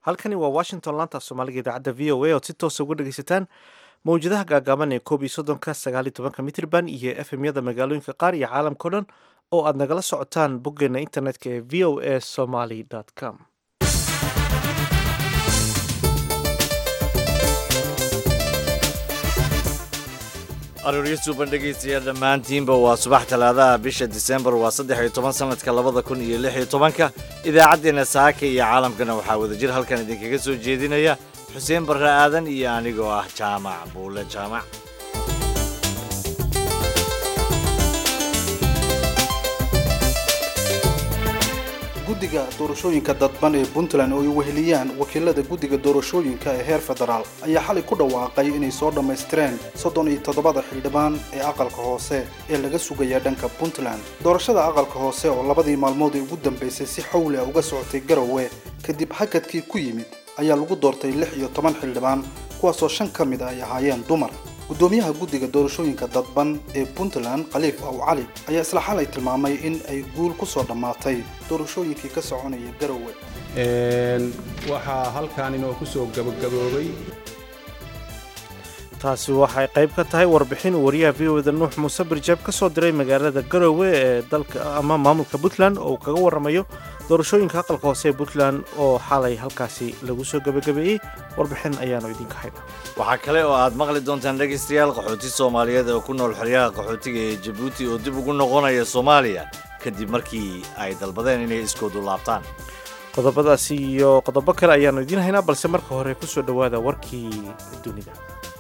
halkani waa washington laanta soomaaliga idaacadda v o a ood si toosa uga dhegaysataan mawjadaha gaagaaban ee koob iyo soddonka sagaal iyo tobanka mitrban iyo f m yada magaalooyinka qaar iyo caalamkao dhan oo aad nagala socotaan boggeena internetka ee v o a somaly com arooryo suuban dhegaystayaal dhammaantiinba waa subax talaadaha bisha disembar waa saddex iyo toban sanadka labada kun iyo lix iyo tobanka idaacaddeenna saaka iyo caalamkana waxaa wadajir halkan idinkaga soo jeedinaya xuseen barre aadan iyo anigoo ah jaamac buule jaamac guddiga doorashooyinka dadban ee puntland oo ay weheliyaan wakiilada guddiga doorashooyinka ee heer federaal ayaa xalay ku dhawaaqay inay soo dhammaystireen soddon iyo toddobada xildhibaan ee aqalka hoose ee laga sugaya dhanka puntland doorashada aqalka hoose oo labadii maalmood ee ugu dambaysay si xawli ah uga socotay garowe kadib hakadkii ku yimid ayaa lagu doortay lix iyo toban xildhibaan kuwaasoo shan ka mid a ay ahaayeen dumar gudoomiyaha guddiga doorashooyinka dadban ee puntland khaliif aw cali ayaa isla xalay tilmaamay in ay guul ku soo dhammaatay doorashooyinkii ka soconaya garowe waxaa halkan inoo ku soo gabagaboobay taasi waxay qayb ka tahay warbixin uu wariyaha v o da nuux muuse birjaab ka soo diray magaalada garowe ee dalka ama maamulka puntland oo uu kaga warramayo doorashooyinka aqalka hoose ee puntland oo xalay halkaasi lagu soo gebagabeeyey warbixin ayaanu idinka hayna waxaa kale oo aad maqli doontaan dhegaystayaal qaxooti soomaaliyeed oo ku nool xeryaha qaxootiga ee jabuuti oo dib ugu noqonaya soomaaliya kadib markii ay dalbadeen inay iskoodu laabtaan qodobadaasi iyo qodobo kale ayaanu idiin haynaa balse marka hore ku soo dhowaada warkii dunida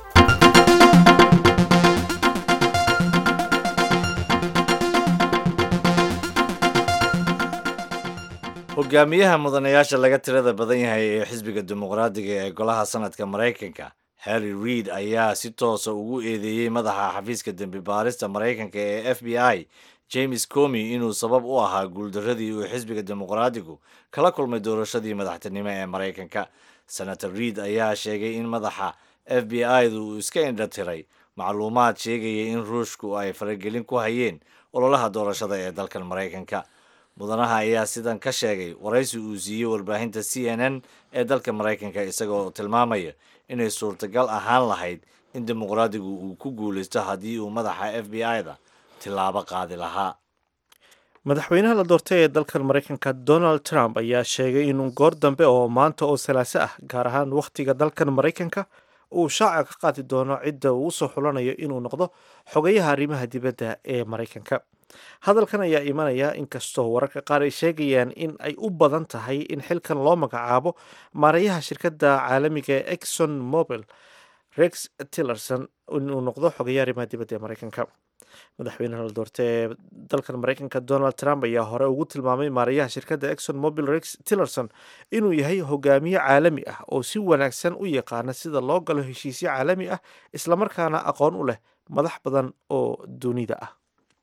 hogaamiyaha mudanayaasha laga tirada badan yahay ee xisbiga dimuqraadiga ee golaha sanadka maraykanka harry reid ayaa si toosa ugu eedeeyey madaxa xafiiska dembi baarista maraykanka ee f b i james comi inuu sabab u ahaa guuldaradii uu xisbiga dimuqraadigu kala kulmay doorashadii madaxtinimo ee maraykanka senator reid ayaa sheegay in madaxa f b i-du uu iska indhatiray macluumaad sheegaya in ruushku ay faragelin ku hayeen ololaha doorashada ee dalkan maraykanka mudanaha ayaa sidan ka sheegay waraysi uu siiyey warbaahinta c n n ee dalka maraykanka isagoo tilmaamaya inay suurtagal ahaan lahayd in dimuqraadigu uu ku guulaysto haddii uu madaxa f b i-da tilaabo qaadi lahaa madaxweynaha la doortay ee dalkan maraykanka donald trump ayaa sheegay inuu goor dambe oo maanta oo salaaso ah gaar ahaan wakhtiga dalkan maraykanka uu shaaca ka qaadi doono cidda uu usoo xulanayo inuu noqdo xogayaha arrimaha dibadda ee maraykanka hadalkan ayaa imanaya inkastoo wararka qaar ay sheegayaan in ay u badan tahay in xilkan loo magacaabo maarayaha shirkadda caalamiga ee exxon mobil rex tillerson inuu noqdo xogayaha arrimaha dibadda ee maraykanka madaxweynaha la doortay ee dalkan maraykanka donald trump ayaa hore ugu tilmaamay maarayaha shirkadda exxon mobil rex tillerson inuu yahay hogaamiye caalami ah oo si wanaagsan u yaqaana sida loo galo heshiisyo caalami ah islamarkaana aqoon u leh madax badan oo dunida ah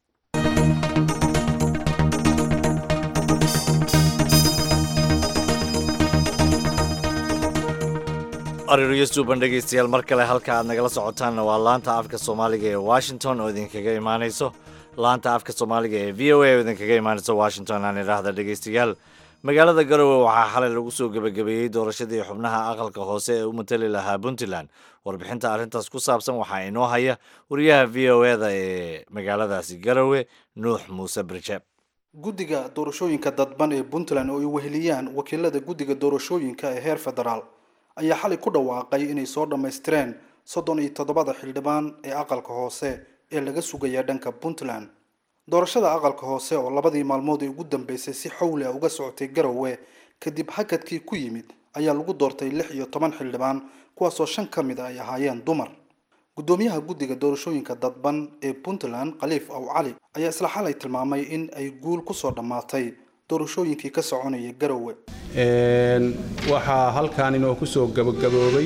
arooryo suuban dhegaystayaal mar kale halka aad nagala socotaanna waa laanta afka soomaaliga ee washington oo idinkaga imaanayso laanta afka soomaaliga ee v o a oo idinkaga imaanayso washington aan idhaahda dhegaystayaal magaalada garowe waxaa xalay lagu soo gebagabeeyey doorashadii xubnaha aqalka hoose ee u matali lahaa puntland warbixinta arrintaas ku saabsan waxaa inoo haya wariyaha v o eda ee magaaladaasi garowe nuux muuse birjeeb guddiga doorashooyinka dadban ee puntland oo ay weheliyaan wakiilada guddiga doorashooyinka ee heer federaal ayaa xalay ku dhawaaqay inay soo dhammaystireen soddon iyo toddobada xildhibaan ee aqalka hoose ee laga sugaya dhanka puntland doorashada aqalka hoose oo labadii maalmood ee ugu dambaysay si xawli ah uga socotay garowe kadib hakadkii ku yimid ayaa lagu doortay lix iyo toban xildhibaan kuwaasoo shan ka mid a ay ahaayeen dumar gudoomiyaha guddiga doorashooyinka dadban ee puntland khaliif aw cali ayaa isla xalay tilmaamay in ay guul ku soo dhammaatay doorashooyinkii ka soconaya garowe waxaa halkan inoo ku soo gabagaboobay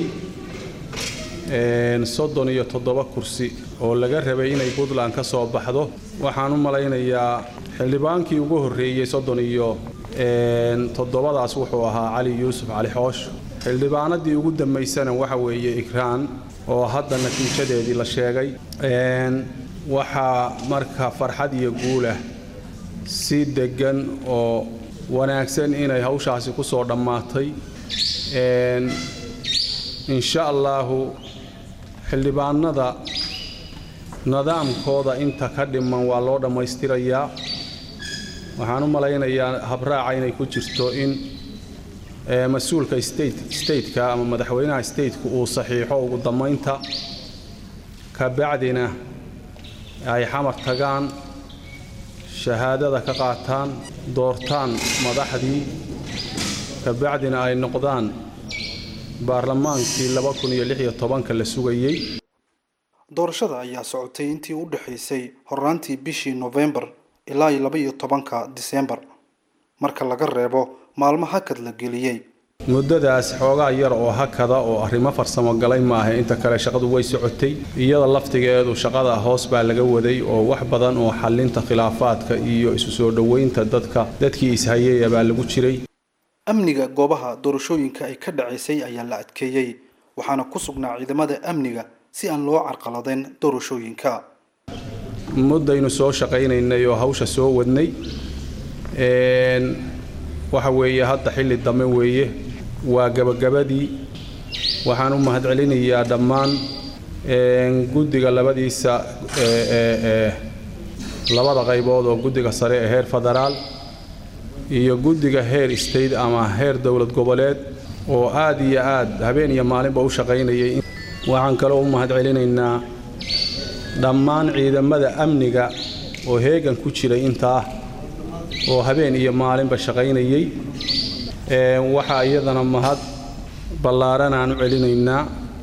soddon iyo toddoba kursi oo laga rabay inay puntland ka soo baxdo waxaan u malaynayaa xildhibaankii ugu horreeyey soddon iyo toddobadaas wuxuu ahaa cali yuusuf cali xoosh xildhibaanadii ugu dambaysana waxa weeye ikraan oo hadda natiijadeedii la sheegay waxaa marka farxad iyo guulah si deggan oo wanaagsan inay hawshaasi ku soo dhammaatay insha allaahu xildhibaanada nidaamkooda inta ka dhiman waa loo dhammaystirayaa waxaan u malaynayaa habraaca inay ku jirto in mas-uulka stateka ama madaxweynaha stateka uu saxiixo ugu dammaynta kabacdina ay xamar tagaan shahaadada ka qaataan doortaan madaxdii kabacdina ay noqdaan baarlamaankii la sugayey doorashada ayaa socotay intii u dhexaysay horraantii bishii nofembar ilaa iyo laba iyo tobanka disembar marka laga reebo maalmo hakad la geliyey muddadaas xoogaa yar oo hakada oo arrimo farsamo galay maaha inta kale shaqadu way socotay iyada laftigeedu shaqada hoos baa laga waday oo wax badan oo xallinta khilaafaadka iyo isu soo dhoweynta dadka dadkii ishayaya baa lagu jiray amniga goobaha doorashooyinka ay ka dhacaysay ayaa la adkeeyey waxaana ku sugnaa ciidamada amniga si aan loo carqaladayn doorashooyinka muddaynu soo shaqaynaynay oo hawsha soo wadnay waxa weeye hadda xilli dambe weeye waa gabagabadii waxaan u mahadcelinayaa dhammaan guddiga labadiisa labada qaybood oo guddiga sare ee heer federaal iyo guddiga heer state ama heer dowlad goboleed oo aad iyo aad habeen iyo maalinba u shaqaynayay waxaan kaloo u mahadcelinaynaa dhammaan ciidamada amniga oo heegan ku jiray intaa oo habeen iyo maalinba shaqaynayay waxaa iyadana mahad ballaaran aan u celinaynaa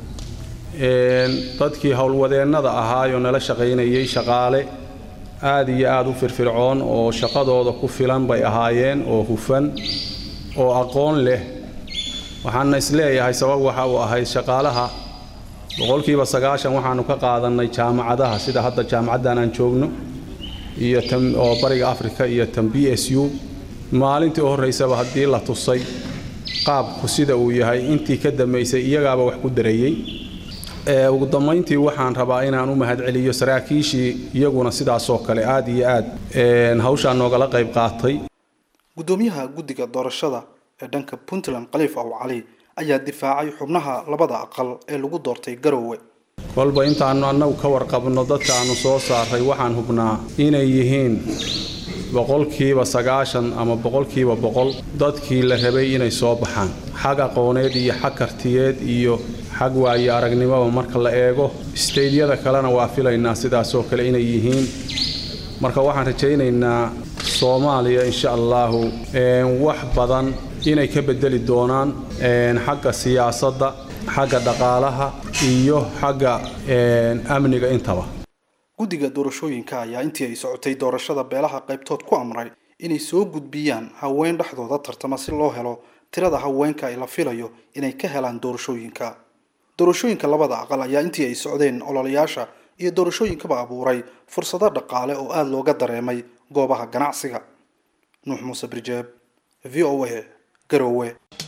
dadkii howlwadeennada ahaayoo nala shaqaynayay shaqaale aad iyo aad u firfircoon oo shaqadooda ku filan bay ahaayeen oo hufan oo aqoon leh waxaana isleeyahay sabab waxa uu ahayd shaqaalaha boqolkiiba sagaashan waxaanu ka qaadannay jaamacadaha sida hadda jaamacaddan aan joogno iyo oo bariga africa iyo tan b s u maalintii u horraysaba haddii la tusay qaabku sida uu yahay intii ka dambaysay iyagaaba wax ku dareeyey ugu dambayntii waxaan rabaa inaan u mahadceliyo saraakiishii iyaguna sidaasoo kale aad iyo aad hawshaa noogala qayb qaatay guddoomiyaha guddiga doorashada ee dhanka puntland khaliif aw cali ayaa difaacay xubnaha labada aqal ee lagu doortay garowe kolba intaannu annagu ka warqabno dadka aannu soo saaray waxaan hubnaa inay yihiin boqolkiiba sagaashan ama boqolkiiba boqol dadkii la rabay inay soo baxaan xag aqooneed iyo xag kartiyeed iyo xag waayo aragnimoba marka la eego isteydyada kalena waa filaynaa sidaasoo kale inay yihiin marka waxaan rajaynaynaa soomaaliya insha allaahu wax badan inay ka bedeli doonaan xagga siyaasadda xagga dhaqaalaha iyo xagga amniga intaba guddiga doorashooyinka ayaa intii ay socotay doorashada beelaha qaybtood ku amray inay soo gudbiyaan haween dhexdooda tartama si loo helo tirada haweenka ay la filayo inay ka helaan doorashooyinka doorashooyinka labada aqal ayaa intii ay socdeen ololayaasha iyo doorashooyinkaba abuuray fursado dhaqaale oo aada looga dareemay goobaha ganacsiga nuux muuse birjeeb v o a garowe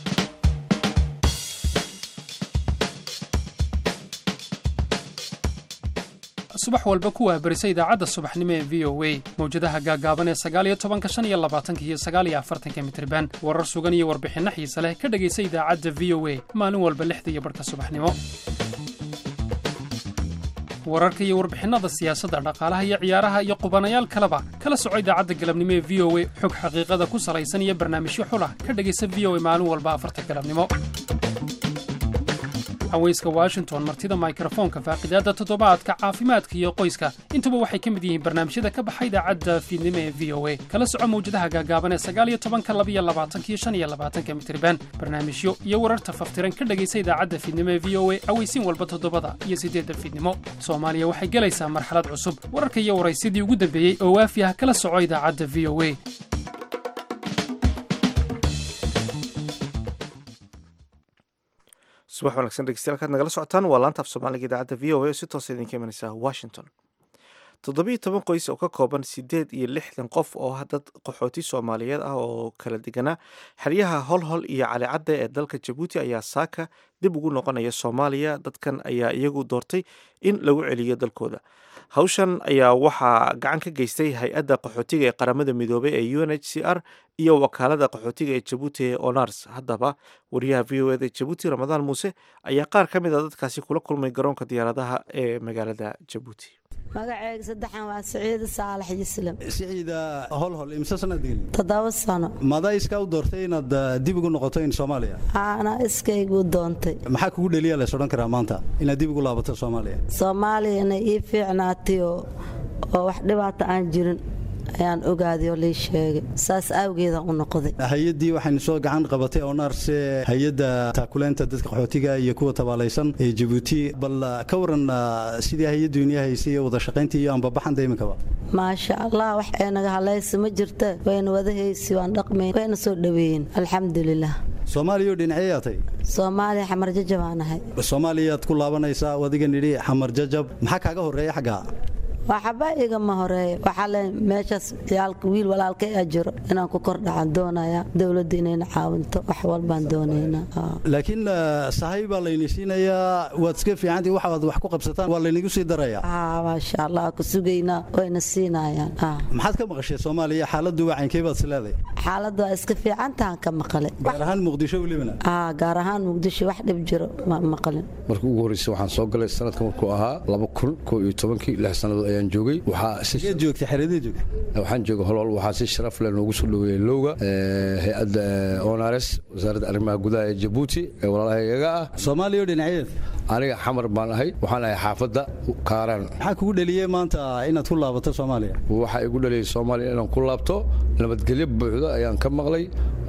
subax walba ku waabarisa idaacadda subaxnimo ee v o a mawjadaha gaagaaban ee sagaaliyo tobanka shan iyo labaatanka iyo sagaaliyo afartanka mitriban warar sugan iyo warbixinno xiise leh ka dhegaysa idaacadda v o a maalin walba lixda iyo barhka subaxnimo wararka iyo warbixinnada siyaasadda dhaqaalaha iyo ciyaaraha iyo qubanayaal kaleba kala soco idaacadda galabnimo ee v o a xog xaqiiqada ku salaysan iyo barnaamijyo xulah ka dhegaysa v o a maalin walba afarta galabnimo haweyska washington martida mikrofoonka faaqidaadda toddobaadka caafimaadka iyo qoyska intuba waxay ka mid yihiin barnaamijyada ka baxa idaacadda fiidnimo ee v o a kala soco mawjadaha gaagaaban ee sagaaliyo tobanka labiyo labaatanka iyo shan iyo labaatanka mitriban barnaamijyo iyo wararta faftiran ka dhegaysa idaacadda fiidnimo ee v o a aweysiin walba toddobada iyo siddeedda fiidnimo soomaaliya waxay gelaysaa marxalad cusub wararka iyo waraysidii ugu dambeeyey oo waafi ah kala soco idaacadda v o a subax wanaagsan dhegeystayaal kaad nagala socotaan waa laanta af soomaaliga idaacadda v o a oo si toosa idinka imanaysa washington toddobiyo toban qoys oo ka kooban siddeed iyo lixdan qof oo dad qaxooti soomaaliyeed ah oo kala deganaa xeryaha holhol iyo calicadda ee dalka jabuuti ayaa saaka dib ugu noqonaya soomaaliya dadkan ayaa iyagu doortay in lagu celiyo dalkooda hawshan ayaa waxaa gacan ka geystay hay-adda qaxootiga ee qaramada midoobay ee u n h c r iyo wakaalada qaxootiga ee jabuuti ee onars haddaba wariyaha v o eda jabuuti ramadaan muuse ayaa qaar ka mid a dadkaasi kula kulmay garoonka diyaaradaha ee magaalada jabuuti magaceyga saddexan waa siciida saalax yislam siciida holhol imse sanad gelin toddoba sano madaa iskaa u doortay inaad dib ugu noqoto in soomaaliya ana iskaygu doontay maxaa kugu dheliya lays odhan karaa maanta inaad dib ugu laabato soomaaliya soomaaliya inay ii fiicnaatay oo oo wax dhibaata aan jirin ayaan ogaaday oo lii sheegay saas awgeedaan u noqday hay-addii waxaynu soo gacan qabatay onaarse hay-adda taakuleynta dadka qaxootiga iyo kuwa tabaalaysan ee jabuuti bal ka waran sidii hay-addu inii haysay iyo wada shaqayntii iyo anbabaxanta iminkaba maasha allah wax ay naga halaysa ma jirta wayna wada haysi waan dhaqmayn wayna soo dhoweeyeen alxamdulilah soomaaliya oo dhinacee yaatay soomaaliya xamar jajab aan ahay soomaaliyaad ku laabanaysaa adiga nidhi xamar jajab maxaa kaaga horreeya xaggaa waxba igama horeeya waxaa le meeshaas wiil walaalkay a jiro inaan ku kordhacan doonaya dowladda inayna caawinto wax walbaan doonaynaa laakiin sahay baa layni siinayaa waad iska fiicantii waxaad wax ku qabsataan waa laynigu sii daraya maasha allah ku sugaynaa wayna siinayaan maxaad ka maqashay soomaaliya xaaladdu wacankee baad isleeday xaaladdu waa iska fiicantahan ka maqalay gaar ahaan muqdisho welibana gaar ahaan muqdisho wax dhib jiro ma maqalin markii ugu horreysay waxaan soo galay sanadka markuu ahaa laba kun koo iyo tobankii lix sannadood ayaan joogay waxaad joogtay xeradii joogtay waxaan joogay holhol waxaa si sharaf leh noogu soo dhoweeyey lowga hay-adda onares wasaaradda arrimaha gudaha ee jabuuti ee walaalahaygaga ah soomaaliya oo dhinaceed aniga xamar baan ahay waxaan ahay xaafadda kaaraan maxaa kugu dheliyey maanta inaad ku laabato soomaaliya waxaa igu dhaliyey soomaaliya inaan ku laabto nabadgelyo buuxda ayaan ka maqlay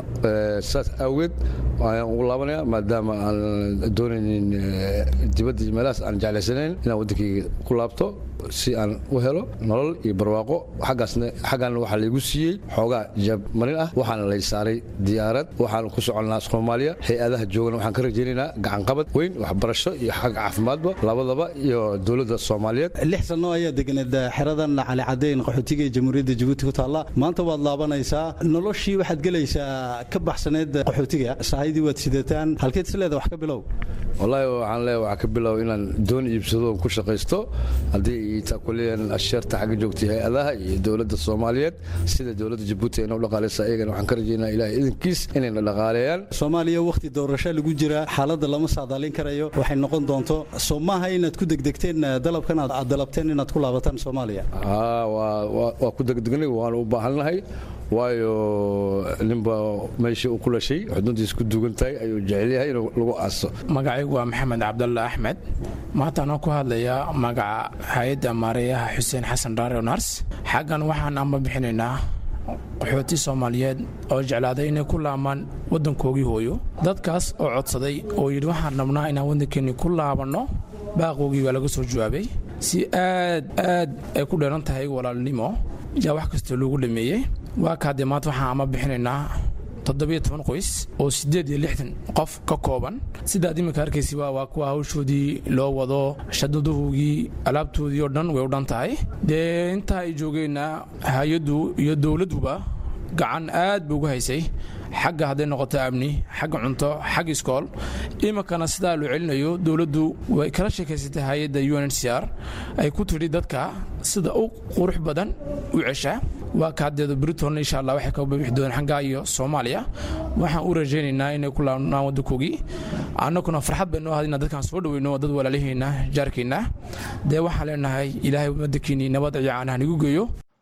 saas awgeed ayaan ugu laabanaya maadaama aan doonaynin dibadda meelahaas aan jeclaysanayn inaan waddankayga ku laabto si aan u helo nolol iyo barwaaqo xaggaasna xaggaana waxaa laygu siiyey xoogaa jabmarin ah waxaana lay saaray diyaarad waxaan ku soconnaa soomaaliya hay-adaha joogana waxaan ka rajaynaynaa gacanqabad weyn waxbarasho iyo xag caafimaadba labadaba iyo dowladda soomaaliyeed lix sanno ayaa deganeed xeradan cali cadeyn qaxootiga ee jamhuuriyadda jabuuti ku taalla maanta waad laabanaysaa noloshii waxaad gelaysaa ka baxsaneed qaxootiga sahaydii waad sidataan halkeed isleeda wax ka bilow wallaahi waxaan leeyahay waxaa ka bilow inaan doon iibsado oon ku shaqaysto haddii taakuleyan asheerta xagga joogtay hay-adaha iyo dowladda soomaaliyeed sida dowladda jabuuti ayna u dhaqaalaysa ayagana waxaan ka rajaynaa ilahay idinkiis inayna dhaqaaleeyaan soomaaliya wakhti doorasho lagu jira xaaladda lama saadaalin karayo waxay noqon doonto soo maaha inaad ku degdegteen dalabkan aad dalabteen inaad ku laabataan soomaaliya waa ku degdegnay waanu u baahannahay waayo ninba meeshii uu ku dhashay xuduntiis ku dugan tahay ayuu jecel yahay inuu lagu aaso magacaygu waa maxamed cabdalla axmed maanta anoo ku hadlayaa magaca hay-adda maareeyaha xuseen xasan dhaare nars xaggan waxaan amba bixinaynaa qaxooti soomaaliyeed oo jeclaaday inay ku laamaan waddankoogii hooyo dadkaas oo codsaday oo yidhi waxaan rabnaa inaan waddankeenni ku laabanno baaqoogii waa laga soo jawaabay si aad aad ay ku dheeran tahay walaalnimo yaa wax kastoo loogu dhameeyey waa kaadee maanta waxaan ama bixinaynaa toddobiyo toban qoys oo siddeed iyo lixdan qof ka kooban sidaad iminka arkaysi waa kuwa hawshoodii loo wado shadaduhugii alaabtoodii oo dhan way u dhan tahay dee intaa ay joogeenna hay-addu iyo dowladduba gacan aad ba ugu haysay xagga hadday noqoto amni xagga cunto xagga iskool iminkana sidaa loo celinayo dowladdu way kala sheekaysatay hay-adda u n h c r ay ku tidhi dadka sida u qurux badan u cesha waa kaadeeda briton insha allah waxay ka babixi doonaan xaggaa iyo soomaaliya waxaan u rajaynaynaa inay ku laabnaan waddankoogii annaguna farxad bay noo ahayd inaan dadkaan soo dhoweyno dad walaaliheenna jaarkeenna dee waxaan leenahay ilaahay waddankiinii nabad iyo caanaha nagu geeyo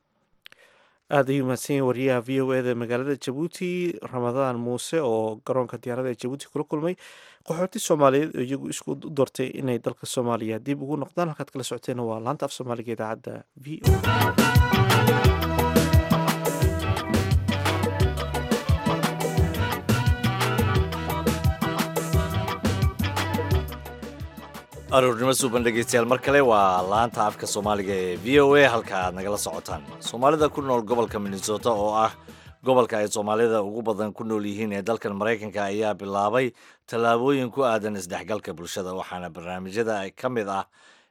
aad ayuu mahadsan yahay wariyaha v o eda magaalada jabuuti ramadaan muuse oo garoonka diyaarada ee jabuuti kula kulmay qaxooti soomaaliyeed oo iyagu isku u doortay inay dalka soomaaliya dib ugu noqdaan halkaad kala socoteena waa laanta af soomaaliga idaacadda v o aroornimo suuban dhegeystayaal mar kale waa laanta afka soomaaliga ee v o a halka aad nagala socotaan soomaalida ku nool gobolka minnesota oo ah gobolka ay soomaalida ugu badan ku nool yihiin ee dalkan maraykanka ayaa bilaabay tallaabooyin ku aadan isdhexgalka bulshada waxaana barnaamijyada ka mid ah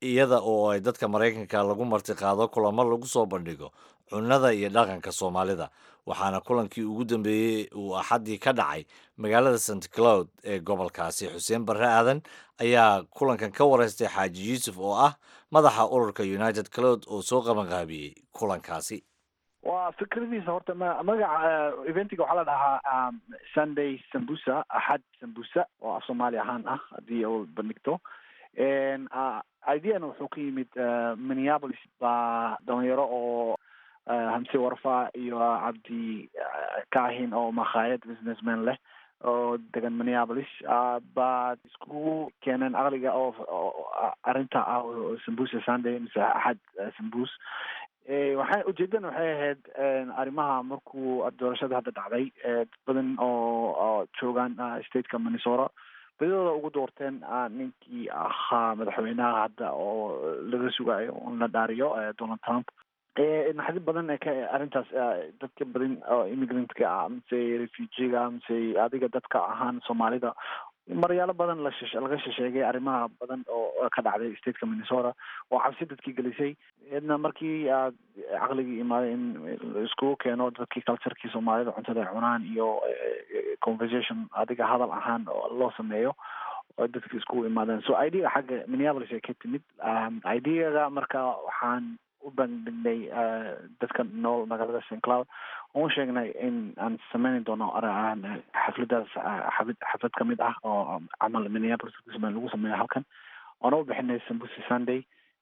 iyada oo ay dadka maraykanka lagu martiqaado kulamo lagu soo bandhigo cunnada iyo dhaqanka soomaalida waxaana kulankii ugu dambeeyey uu axaddii ka dhacay magaalada st cloud ee gobolkaasi xuseen barre aadan ayaa kulankan ka wareystay xaaji yuusuf oo ah madaxa ururka united cloud oo soo qabanqaabiyey kulankaasi waa fikradiisa horta ma magaca eventiga waxaa la dhahaa sunday sambusa axad sambusa oo af soomaali ahaan ah haddii uu bandhigto ideana wuxuu ka yimid minneapolis baa dhalinyaro oo hamse warfa iyo cabdi kaahin oo makhaayad businessman leh oo degan minneapolis baad isku keeneen aqliga oo arrinta ah sambusa sunday mise axad sambus waxay ujeedan waxay ahayd arrimaha markuu doorashada hadda dhacday dad badan oo joogaan stateka minnesota badidooda ugu doorteen ninkii ahaa madaxweynaha hadda oo laga sugayo in la dhaariyo donald trump naxdi badan ee ka arrintaas dadka badan oo immigrantska ah mise refugiga mise adiga dadka ahaan soomaalida maryaalo badan lashe laga shesheegay arrimaha badan oo ka dhacday stateka minnesota oo cabsi dadkii gelisay idna markii aad caqligii imaaday in iskugu keeno dadkii culturekii soomaalida cuntada ay cunaan iyo conversation adiga hadal ahaan oo loo sameeyo oo dadki iskugu imaadeen so idea xagga minneapolis ay ka timid ideaga marka waxaan u bandhignay dadka nool magaalada st cloud oon sheegnay in aan sameyni doono xafladaas xaflad xaflad kamid ah oo camal minneapolis lagu sameeyo halkan oona u bixinay sambusi sunday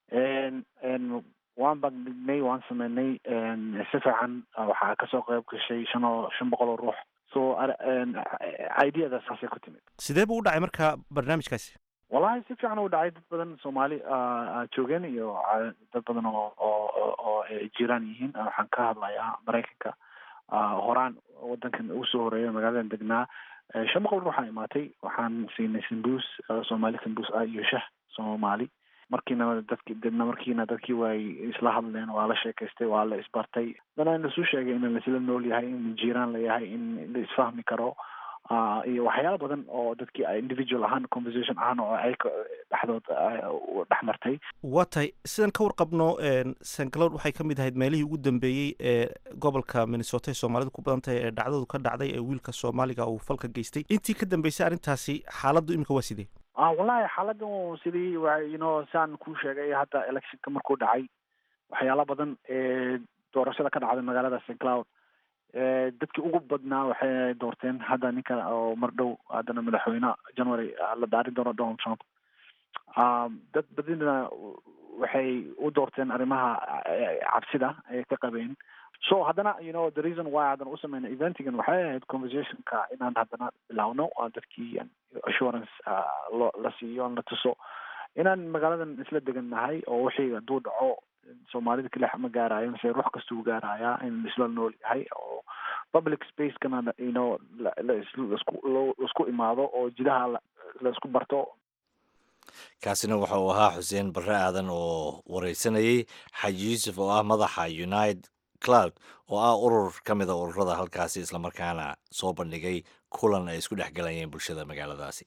waan bandhignay waan sameynay si fiican waxaa kasoo qeyb gashay shan oo shan boqol oo ruux so ideada saasay ku timid sidee buu u dhacay marka barnaamijkaasi wallahi si fiican u dhacay dad badan soomaali joogeen iyo dad badan oo oo oo ay jiraan yihiin waxaan ka hadlayaa maraykanka horaan wadankan ugu soo horeeya magaaladan degnaa shan boqol ruuxaa imaatay waxaan siinay sambus soomaali sambus ah iyo shah soomaali markiina dadki dadna markiina dadkii way isla hadleen waa la sheekaystay waa la isbartay dana lasu sheegay in laisla nool yahay in jiiraan la yahay in la isfahmi karo iyo waxyaala badan oo dadkii individual ahaan conversation ahaan oo ayka dhexdood dhex martay waa tahay sidan ka warqabno st cloud waxay ka mid ahayd meelihii ugu dambeeyey ee gobolka minnesota ee soomaalida ku badan tahay ee dhacdadu ka dhacday ee wiilka soomaaliga uu falka geystay intii ka dambeysay arrintaasi xaaladdu imika waa sidee wallahi xaaladan sidii you know saan kuu sheegay hadda electionka markuu dhacay waxyaala badan ee doorashada ka dhacday magaalada st cloud dadkii ugu badnaa waxay doorteen hadda ninka oo mar dhow haddana madaxweyne january la dhaarin doono donald trump dad badina waxay u doorteen arrimaha cabsida ay ka qabeen so haddana you know the reason why haddana u sameyna eventigan waxay ahayd conversationka inaan haddana bilowno dadkii assurance lo la siiyo la tuso inaan magaaladan isla degan nahay oo wixii hadduu dhaco soomaalida kalex ma gaarayo mise ruux kastuu gaarayaa in isla nool yahay oo public spacekana you know laisku imaado oo jidaha laisku barto kaasina waxa uu ahaa xuseen barre aadan oo wareysanayey xaaji yuusuf oo ah madaxa united cloud oo ah urur ka mida ururada halkaasi islamarkaana soo bandhigay kulan ay isku dhex galayeen bulshada magaaladaasi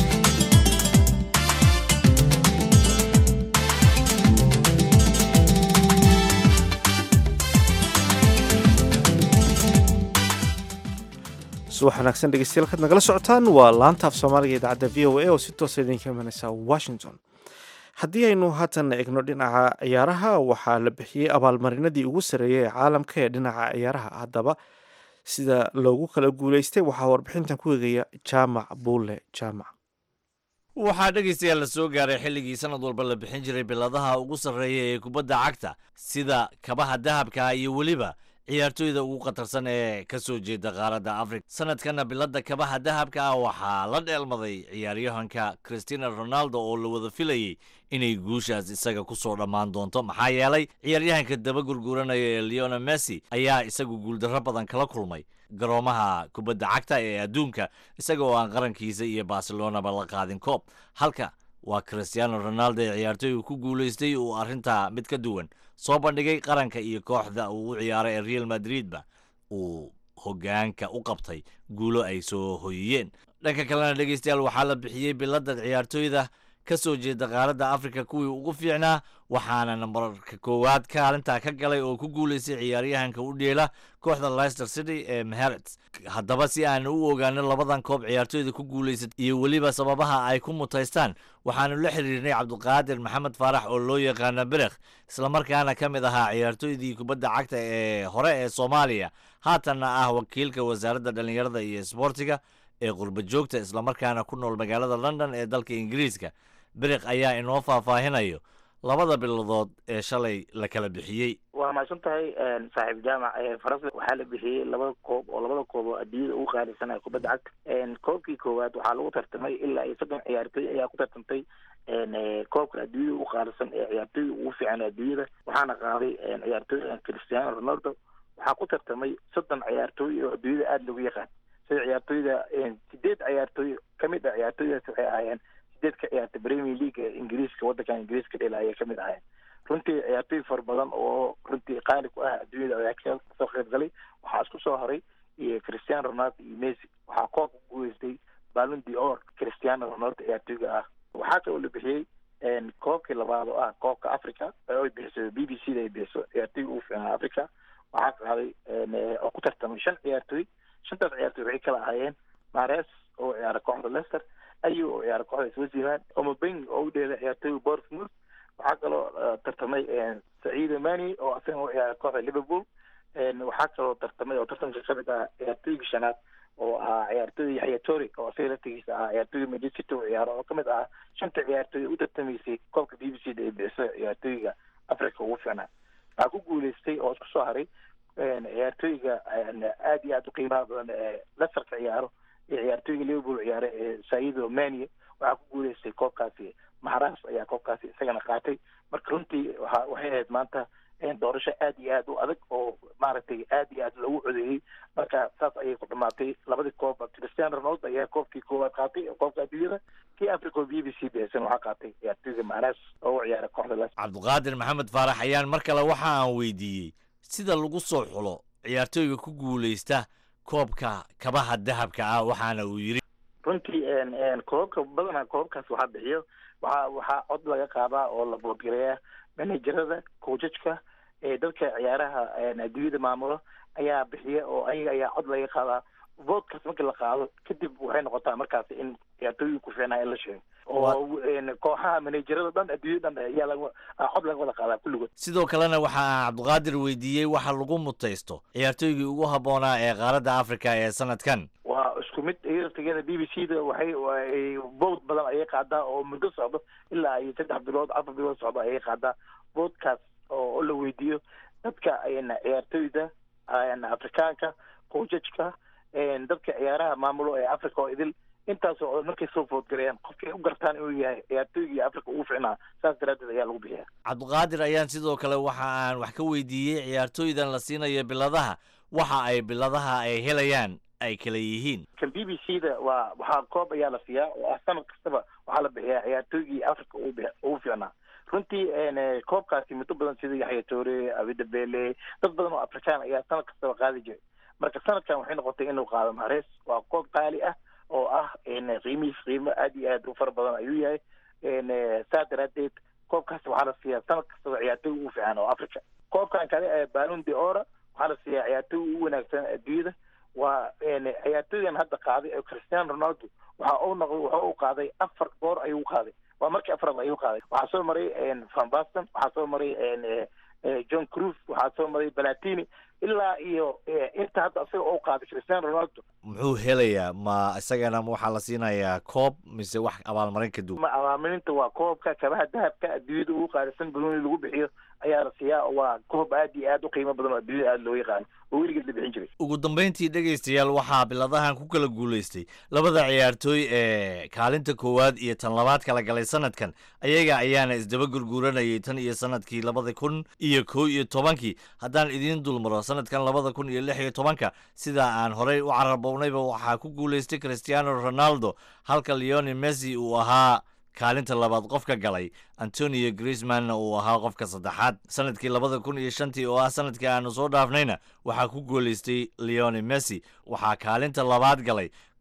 subax wanaagsan dhegeystayaal kaad nagala socotaan waa laanta af soomaaliga idaacadda v o a oo si toosa idinka imaneysa washington haddii aynu haatan egno dhinaca ciyaaraha waxaa la bixiyey abaalmarinadii ugu sarreeyay ee caalamka ee dhinaca ciyaaraha haddaba sida loogu kala guuleystay waxaa warbixintan ku eegaya jaamac buule jaamac waxaa dhegaystayaal la soo gaaray xilligii sanad walba la bixin jiray biladaha ugu sarreeya ee kubadda cagta sida kabaha dahabka iyo weliba ciyaartooyda ugu khatarsan ee ka soo jeeda qaaradda afrika sanadkana bilada kabaha dahabka ah waxaa la dheelmaday ciyaaryahanka christina ronaldo oo la wada filayey inay guushaas isaga ku soo dhammaan doonto maxaa yeelay ciyaaryahanka daba gurguranaya ee leona messi ayaa isagu guuldarro badan kala kulmay garoomaha kubadda cagta ee adduunka isaga oo aan qarankiisa iyo barcelonaba la qaadin koob halka waa christiano ronaldo ee ciyaartooyga ku guulaystay uu arrintaa mid ka duwan soo bandhigay qaranka iyo kooxda uu u ciyaaray ee real madridba uu hoggaanka u qabtay guulo ay soo hoyiyeen dhanka kalena dhegeystayaal waxaa la bixiyey bilada ciyaartooyda ka soo jeeda qaaradda afrika kuwii ugu fiicnaa waxaana nambarka koowaad kaalintaa ka galay oo ku guulaystay ciyaaryahanka u dheela kooxda leicester city ee meherets haddaba si aan u ogaano labadan koob ciyaartooyda ku guulaysatay iyo weliba sababaha ay ku mutaystaan waxaanu la xiriirnay cabdiqaadir maxamed faarax oo loo yaqaana berekh islamarkaana ka mid ahaa ciyaartooydii kubadda cagta ee hore ee soomaaliya haatanna ah wakiilka wasaaradda dhallinyarada iyo isboortiga ee qurba joogta islamarkaana ku nool magaalada london ee dalka ingiriiska berekh ayaa inoo faahfaahinayo labada biladood ee shalay la kala bixiyey waa mahadsan tahay saaxiib jaamac faransa waxaa la bixiyey labada koob oo labada koob oo adduunyada ugu qaalisanaya kubadda cagta koobkii koowaad waxaa lagu tartamay ilaa iyo soddon ciyaartooy ayaa ku tartamtay koobka adduunyada ugu qaalisan ee ciyaartooyda ugu fiican adduunyada waxaana qaaday ciyaartooy cristiano ronaldo waxaa ku tartamay soddon ciyaartooy oo adduunyada aada loogu yaqaan sida ciyaartooyda sideed ciyaartooy kamid ah ciyaartooydaas waxay ahaayeen sideed ka ciyaarta premier league ee ingiriiska waddankan ingiriiska dhela ayay kamid ahaayeen runtii ciyaartooy fara badan oo runtii qaali ku ah adduunyada ayaa kasoo qayb galay waxaa isku soo horay iyo cristiano ronaldo iyo messi waxaa koobka ku guuleystay balon d or cristiano ronaldo ciyaartooyga ah waxaa kaloo la bixiyey koobkii labaad oo ah koobka africa ay bixiso b b c da ay bixiso ciyaartooyga ugu fiicnaa africa waxaa qaaday oo ku tartamay shan ciyaartooy shantaas ciyaartooy waxay kala ahaayeen mares oo ciyaara kooxda leicester ayu oo ciyaara kooxda switzerland omobeng oo u dheela ciyaartooyga bournemouth waxaa kaloo tartamay saciida mani oo asagana u ciyaara kooxda liverpool waxaa kaloo tartamay oo tartanka kamid ah ciyaartooyga shanaad oo ah ciyaartooyda yaxya tori oo asaga laftigiisa ah ciyaartooyga manchester city u ciyaaro oo kamid ah shanta ciyaartooy u tartamaysay koobka b b c da ay bixiso ciyaartooyga africa ugu fiicnaa waxaa ku guuleystay oo isku soo haray ciyaartooyga aad iyo aad u qiimaha badan ee lesterka ciyaaro iyo ciyaartooyga liverpool ciyaara ee saido mania waxaa ku guuleystay koobkaasi maharaas ayaa koobkaasi isagana qaatay marka runtii waa waxay ahayd maanta doorasho aad iyo aad u adag oo maaragtay aad iyo aad loogu codeeyey marka saas ayay ku dhamaatay labadii koob cristiano ronaldo ayaa koobkii koowaad qaatay oo koobka adduunyada kii africa oo b b c bixisan waxaa qaatay ciyaartooyga maharaas oo u ciyaara kooxda les cabdiqaadir maxamed faarax ayaan mar kale waxa aan weydiiyey sida lagu soo xulo ciyaartooyga ku guulaysta koobka kabaha dahabka ah waxaana uu yidhi runtii koobabka badanaa koobabkaas waxaa bixiyo waxaa waxaa cod laga qaadaa oo la boodgareeya manajerada koojajka ee dadka ciyaaraha adduunyada maamulo ayaa bixiya oo ayaga ayaa cod laga qaadaa voodkaas markii la qaado kadib waxay noqotaa markaasi in ciyaartooyii ku fiicnaa in la sheego oo kooxaha manajerada dhan adduunyada dhan ayaa laga cod laga wada qaadaa kulligood sidoo kalena waxa aan cabdiqaadir weydiiyey waxa lagu mutaysto ciyaartooygii ugu habboonaa ee qaaradda africa ee sanadkan waa isku mid iyartigeeda b b c da waxay bood badan ayay qaadaa oo muddo socdo ilaa ay saddex bilood afar bilood socdo ayay qaadaa boodkaas oo la weydiiyo dadka ciyaartooyda afrikaanka koojajka dadka ciyaaraha maamulo ee africa oo idil intaasoo oo markay soo foodgareeyaan qofkay u gartaan inuu yahay ciyaartooygii africa ugu ficnaa saas daraaddeed ayaa lagu bixiya cabdiqaadir ayaan sidoo kale waxa aan wax ka weydiiyey ciyaartooydan la siinayo biladaha waxa ay biladaha ay helayaan ay kala yihiin kan b b c da waa waxaa koob ayaa la siiyaa oo ah sanad kastaba waxaa la bixiyaa ciyaartooygii africa ugu ugu fiicnaa runtii koobkaasi muddo badan sida yaxya toore abida bele dad badan oo afrikaan ayaa sanad kastaba qaadi jiray marka sanadkan waxay noqotay inuu qaado maharees waa koob qaali ah oo ah qiimihiis qiimo aad iyo aad u fara badan ayuu yahay saa daraadeed koobkaasi waxaa la siiyaa sanad kastaba ciyaartooy ugu fiican oo africa koobkan kale ee balon de ora waxaa la siiyaa ciyaartooy ugu wanaagsan adduunyada waa ciyaartooygan hadda qaaday ee cristiano ronaldo waxa uu noqday waxa uu qaaday afar goor ayuu qaaday waa markii afraad ayuu qaaday waxaa soo maray van basten waxaa soo maray john cruz waxaa soo maray balatini ilaa iyo inta hadda isaga uu qaaday cristiano ronaldo muxuu helayaa ma isagana waxaa la siinayaa koob mise wax abaalmarin ka duwan ma abaalmarinta waa koobka kabaha dahabka adduunyada ugu qaalisan banooni lagu bixiyo ayaa la siiyaa waa koob aad iyo aad u qiimo badan oo adduunyada aada loo yaqaano oo weligeed la bixin jiray ugu dambayntii dhegaystayaal waxaa biladahan ku kala guulaystay labada ciyaartooy ee kaalinta koowaad iyo tan labaad kala galay sanadkan ayaga ayaana isdaba gurguuranayay tan iyo sanadkii labada kun iyo kow iyo tobankii haddaan idiin dulmaro sanadkan labada kun iyo lix iyo tobanka sida aan horey u cararbownayba waxaa ku guulaystay cristiano ronaldo halka leoni messi uu ahaa kaalinta labaad qofka galay antonio griezmanna uu ahaa qofka saddexaad sanadkii labada kun iyo shantii oo ah sanadkii aanu soo dhaafnayna waxaa ku guulaystay leoni messi waxaa kaalinta labaad galay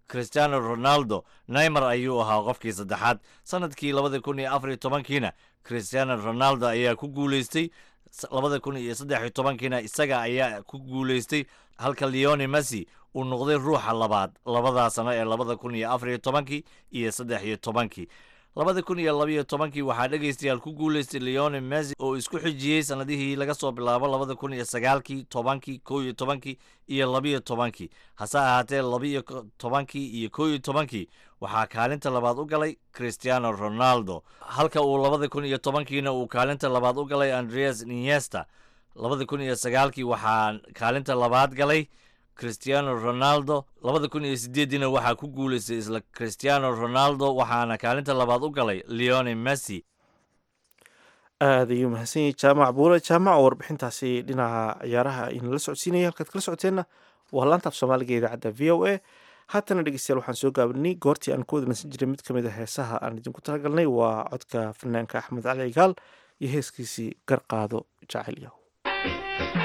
cristiano ronaldo neymar ayuu ahaa qofkii saddexaad sanadkii labada kun iyo afar iyo tobankiina cristiano ronaldo ayaa ku guuleystay labada kun iyo saddex iyo tobankiina isaga ayaa ku guuleystay halka leone messi uu noqday ruuxa labaad labadaa sano ee labada kun iyo afar iyo tobankii iyo saddex iyo tobankii labada kun iyo labaiyo tobankii waxaa dhegaystayaal ku guuleystay leone messi oo isku xijiyey sanadihii laga soo bilaabo labada kun iyo sagaalkii tobankii kow iyo tobankii iyo labaiyo tobankii hase ahaatee labaiyo tobankii iyo kow iyo tobankii waxaa kaalinta labaad u galay cristiano ronaldo halka uu labada kun iyo tobankiina uu kaalinta labaad u galay andreas niesta labada kun iyo sagaalkii waxaa kaalinta labaad galay cristiano ronaldo labada kun iyo sideediina waxaa ku guuleystay isla cristiano ronaldo waxaana kaalinta labaad u galay leone messi aada ayuu mahadsan yahay jaamac buule jaamac oo warbixintaasi dhinaca ciyaaraha inala socodsiinaya halkaad kala socoteenna waa laanta af soomaaliga ee idaacadda v o a haatana dhegeystayaal waxaan soo gaabinay goortii aan ku wadanasan jiray mid ka mid a heesaha aan idinku talagalnay waa codka fanaanka axmed cali cigaal iyo heeskiisii garqaado jacayl yahow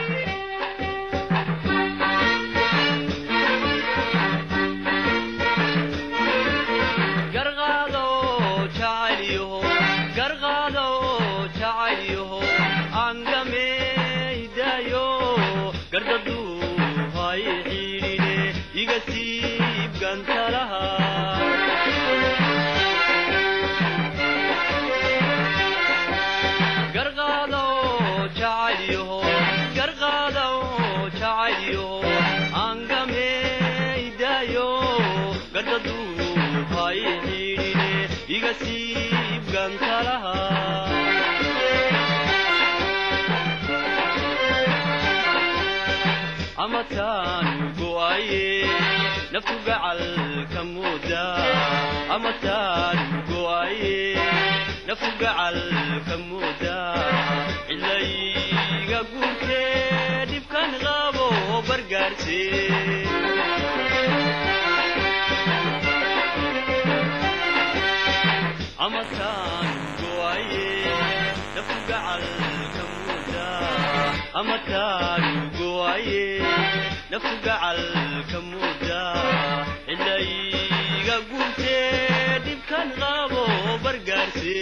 amataanu go'aye naftu gacalka mooda amataanu go'aye naftu gacalka mooda cilayga guurtee dhibkan qabo bargaarse amataanu go'aye naftu gacalka mooda amataanu go'aye naftu gacalka mooda cilayga guurtee dhibkan qabo bargaarse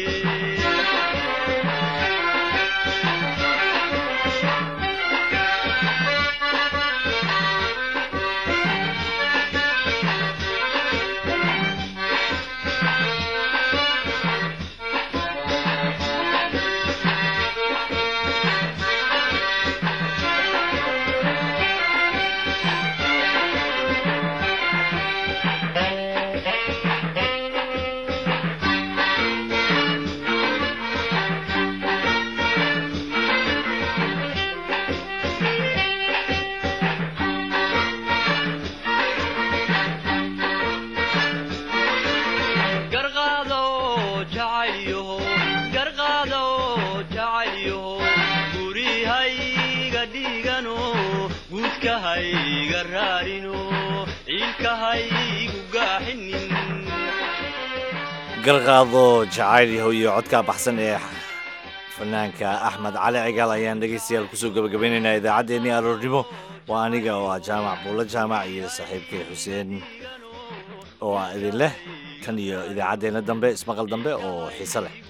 garqaado jacayl yahow iyo codkaa baxsan ee fanaanka axmed cali cigaal ayaan dhegaystayaal kusoo gabagabaynaynaa idaacaddeenii aroornimo waa aniga oo ah jaamac buulla jaamac iyo saaxiibkay xuseen oo ah idin leh tan iyo idaacaddeenna dambe ismaqal dambe oo xiise leh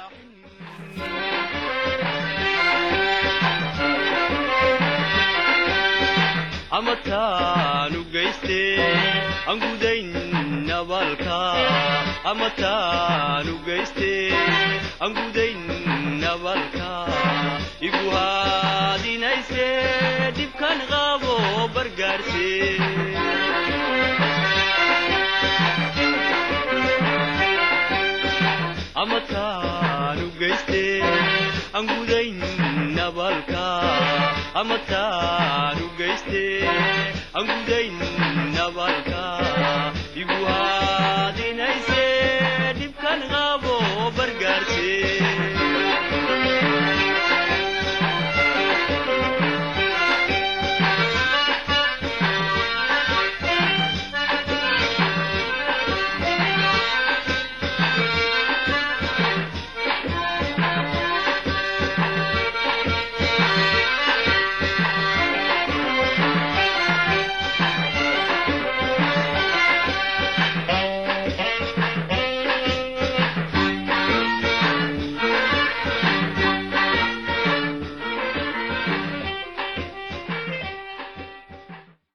amataanu geyste aan gudayn nabaalka amataanu geyste aan gudayn nabaalka igu haadinayse dhibkan qabo bargaarse amataanu geyste aan gudayn nabaalka amataanu geyste aan gudayn nabaalka